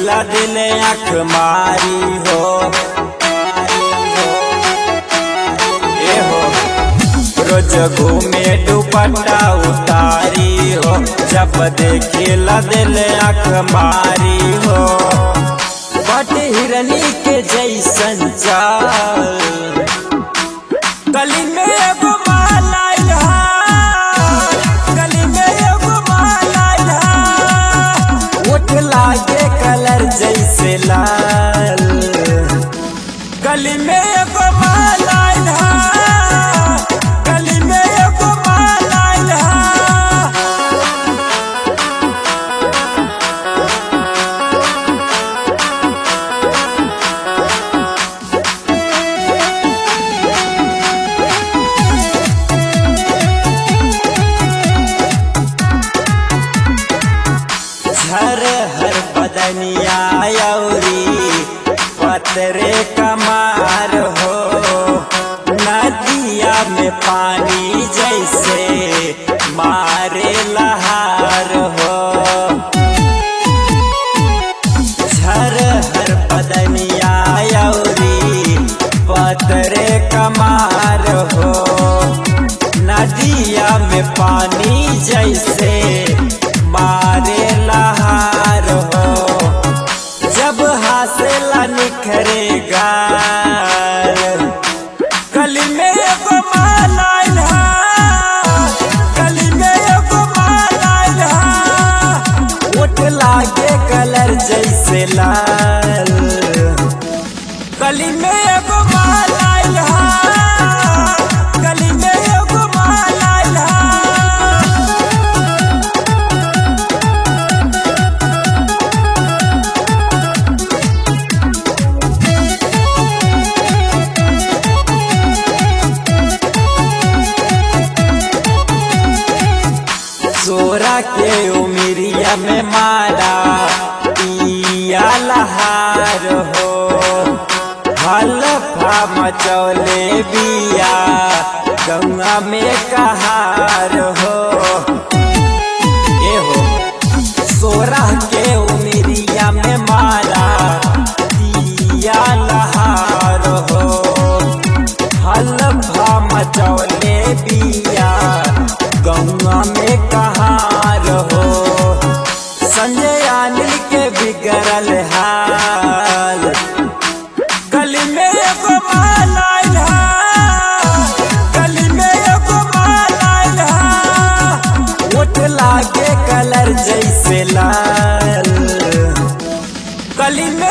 ला दिल आँख मारी हो ए हो रोज घूमे दुपट्टा उतारी हो जब देखी ला दिल आँख मारी हो बट हिरनी के जैसन चाल गली में एगो माला यहाँ, गली में एगो माला यहाँ। ओठ लागे कलर जैसे लाल गली में एगो माला यहाँ, गली में एगो माला यहाँ। झर हर बदनिया यौरी पतरे कमार हो नदिया में पानी जैसे मारे लहार हो झर हर बदनिया यौरी पतरे कमार हो नदिया में पानी जैसे मारे लहार हो जब हासिला निखरेगा गली में एगो माला यहाँ, गली में एगो माला यहाँ। ओठ लागे कलर जैसे लाल गली में एगो माला यहाँ, गली में एगो माला यहाँ। सोरा के उमिरिया में मारा पिया लहार हो हलफा मचौले बिया गंगा में कहार हो ए हो सोरा के उमिरिया में मारा पिया लहार हो हलफा मचौले बिया गौआ में कहार हो संजय अनिल के बिगड़ल हाल गली में एगो माला यहाँ, गली में एगो माला यहाँ। ओठ लागे कलर जैसे लाल गली में